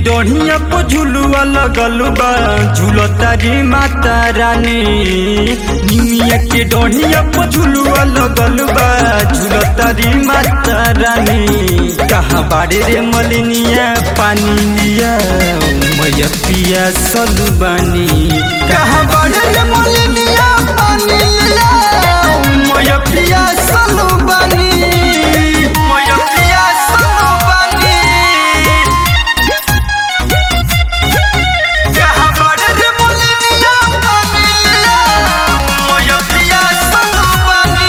डोढ़िया पो झुलुआ लगल बा झूलतारी माता रानी निमिया के डोढ़िया पो झुलुआ लगल बा झूलतारी माता रानी कहाँ बाड़े रे मलिनिया पानी लिया मैया पिया सलू बानी कहाँ बाड़े रे मलिनिया पानी लिया मैया पिया सलू बानी मैया पिया सलू बानी कहाँ बाड़े रे मलिनिया पानी लिया मैया पिया सलू बानी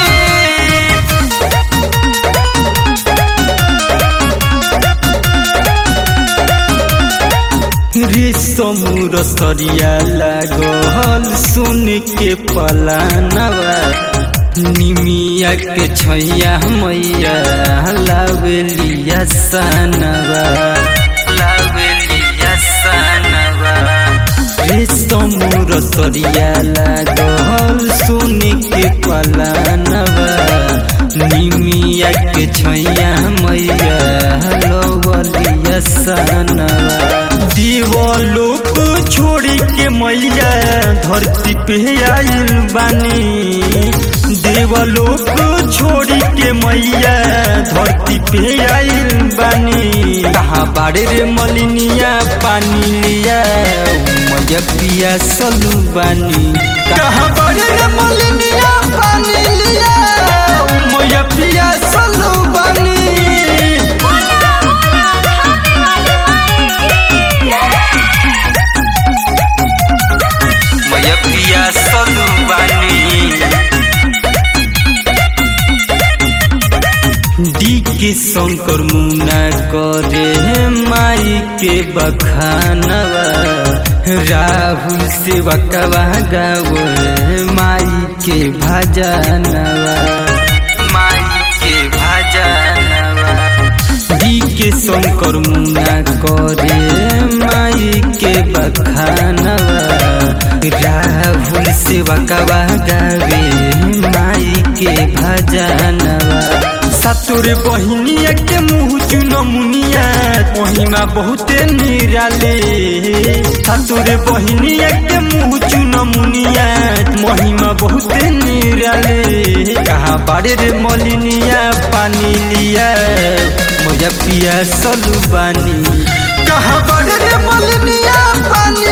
रेशमुर सरिया लागल सुन के पलानवा निमिया के छैया मैया लावेलिया सनवा लावेलिया सनवा रेशमुर सरिया लागल सुन के पलानवा निमिया के छैया मैया लवलिया सनवा दीवालोक छोड़ी के मैया धरती पे आइल बानी देवलोक छोड़ी के मैया धरती पे आइल बानी कहाँ बाड़े रे मलिनिया पानी लिया मैया पिया सलू बानी कहाँ बाड़े रे मलिनिया पानी लिया मैया पिया सलू बानी मैया पिया सलू बानी डी के शंकर मुना करे माई के बखानवा राहुल से वकवा गावो माई के भजनवा माई के भजनवा डी के शंकर मुना करे माई के बखानवा राहुल से वकवा गावे माई के भजनवा सतुर बहिनिया के मुँह चुन मुनिया महिमा बहुते निराले सतुर बहिनिया के मुँह चुन मुनिया महिमा बहुते निराले कहाँ बाड़े रे मलिनिया पानी लिया मोजा पिया सलू बानी कहाँ बाड़े रे मलिनिया पानी